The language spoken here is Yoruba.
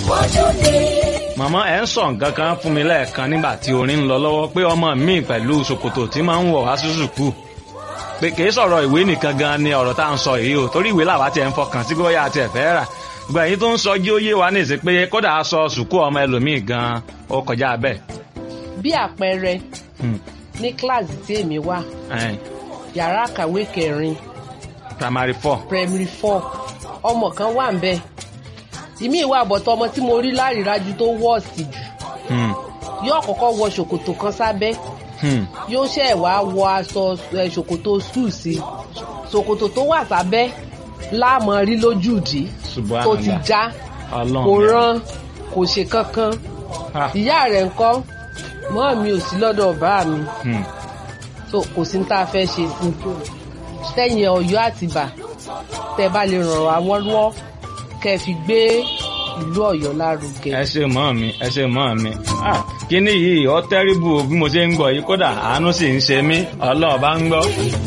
màmá ẹ̀ ń sọ nǹkan kan fún mi lẹ́ẹ̀kan nígbà tí orin ń lọ lọ́wọ́ pé ọmọ mi pẹ̀lú ṣòkòtò tí máa ń wọ̀ wá sí sùkú pé kìí sọ̀rọ̀ ìwé nìkan gan ni ọ̀rọ̀ tá à ń sọ yìí o torí ìwé làwa tiẹ̀ ń fọkàn sí bóyá àti ẹ̀fẹ́ rà gbogbo èyí tó ń sọ jí ó yé wa ní ìsìn pé kódà aṣọ sùkú ọmọ ẹlòmíì gan ó kọjá bẹ́ẹ̀. bí àpẹẹrẹ ní kíláàsì tí èmi wà Ẹn, yàrá àkàwé kẹrin primary four. primary four ọmọ kan wà ń bẹ ìmí ìwà àbọ̀tọ̀ ọmọ tí mo rí lárídájú tó wọ́ọ̀sì jù Hmm, yóò kọ́kọ́ wọ ṣòkòtò kan sábẹ́ hmm, yóò ṣẹ̀ wá wọ aṣọ ẹ, ṣòkòtò sùn sí i ṣòkòtò tó wà sábẹ́ láàmú rí lójú ìdí tó ti Subhanallah. já Ọlọ́run kò mi. rán kò ṣe kankan Ah, ìyá rẹ̀ ńkọ́ mọ́ mi ò sí lọ́dọ̀ bá mi hmm. so kò sí ní tá a fẹ́ ṣe sí i sẹ́yìn ọ̀yọ́ àtìbà tẹ́ bá lè ràn wá lọ́wọ́ kẹ́ ẹ fi gbé ìlú ọ̀yọ́ lárugẹ. ẹ ṣe mọ́ mi ẹ ṣe mọ́ mi Ah, kíní yìí ọ tẹ́rìbù bí mo ṣe ń gbọ́ yìí kódà àánú sì ń ṣe mí ọlọ́ọ̀ bá ń gbọ́.